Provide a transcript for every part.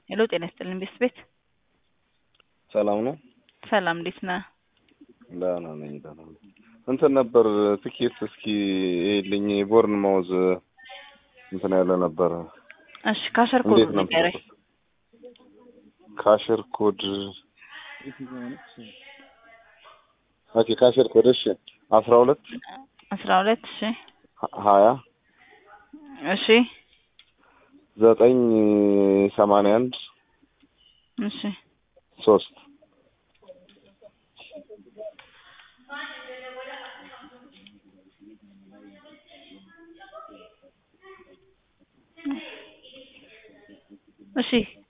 ሄሎ ጤና ይስጥልኝ ቤት ቤት ሰላም ነው? ሰላም እንዴት ነህ? ደህና ነኝ ደህና ነኝ። እንትን ነበር ትኬት እስኪ ይልኝ ቦርን ማውዝ እንትን ያለ ነበር። እሺ ካሸር ኮድ እንዴት ነው? ንገረኝ። ካሽር ኮድ ኦኬ ካሽር ኮድ እሺ አስራ ሁለት አስራ ሁለት እሺ ሀያ እሺ ዘጠኝ ሰማንያ አንድ እሺ ሶስት እሺ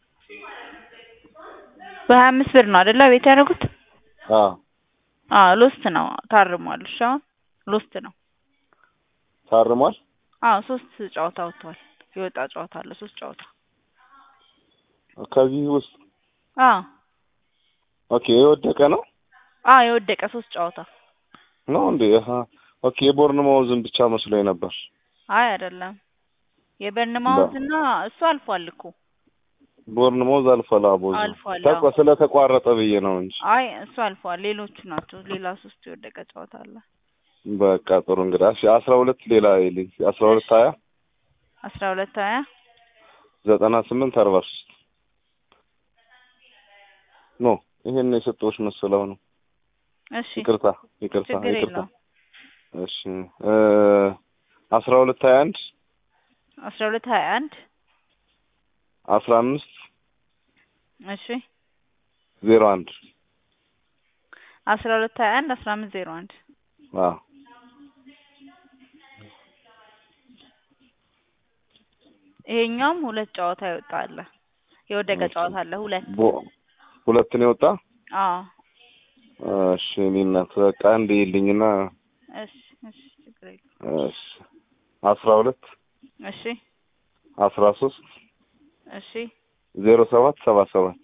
በሀያ አምስት ብር ነው አይደለ ቤት ያደረጉት? አዎ አዎ ሎስት ነው ታርሟል። እሺ አሁን ሎስት ነው። ታርሟል። አዎ ሶስት ጨዋታ ወጥቷል። የወጣ ጨዋታ አለ ሶስት ጨዋታ። ከዚህ ውስጥ አዎ ኦኬ የወደቀ ነው አዎ የወደቀ ሶስት ጨዋታ። ነው እንዴ? አሀ ኦኬ የቦርን ማውዝን ብቻ መስሎኝ ነበር። አይ አይደለም የበርንማውዝ እና እሱ አልፏል እኮ ቦርን ማውዝ አልፏል። አቦዝ አልፏል፣ ተቋ አዎ። ስለተቋረጠ ብዬ ነው እንጂ። አይ እሱ አልፏል። ሌሎቹ ናቸው። ሌላ ሶስት የወደቀ ጨዋታ አለ። በቃ ጥሩ እንግዲህ እሺ አስራ ሁለት ሌላ ይልኝ አስራ ሁለት ሀያ አስራ ሁለት ሀያ ዘጠና ስምንት አርባ ሶስት ኖ ይሄን የሰጠሁሽ መሰለው ነው። እሺ ይቅርታ ይቅርታ ችግር ይቅርታ። የለውም። እሺ እ አስራ ሁለት ሀያ አንድ አስራ ሁለት ሀያ አንድ አስራ አምስት እሺ ዜሮ አንድ አስራ ሁለት ሀያ አንድ አስራ አምስት ዜሮ አንድ አዎ ይሄኛውም ሁለት ጨዋታ ይወጣ አለ። የወደቀ እሺ። ጨዋታ አለ ሁለት። ቦ ሁለት ነው የወጣ። አዎ እሺ እኔ እናት በቃ አንድ ይልኝና እሺ እሺ ችግር የለውም። እሺ አስራ ሁለት እሺ አስራ ሶስት እሺ ዜሮ ሰባት ሰባ ሰባት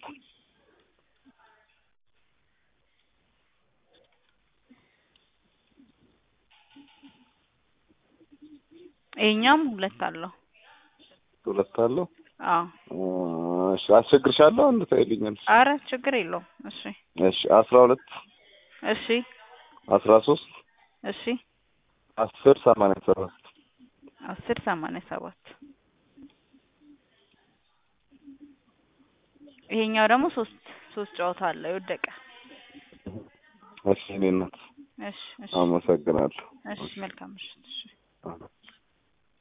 ይሄኛውም ሁለት አለው። ሁለት አለው። አዎ እሺ አስቸግርሻለሁ። አንድ ታይልኛል። አረ ችግር የለውም። እሺ እሺ አስራ ሁለት እሺ አስራ ሶስት እሺ አስር ሰማንያ ሰባት አስር ሰማንያ ሰባት ይሄኛው ደግሞ ሶስት ሶስት ጨዋታ አለ የወደቀ። እሺ እኔ እናት እሺ እሺ አመሰግናለሁ። እሺ መልካም ምሽት። እሺ አዎ።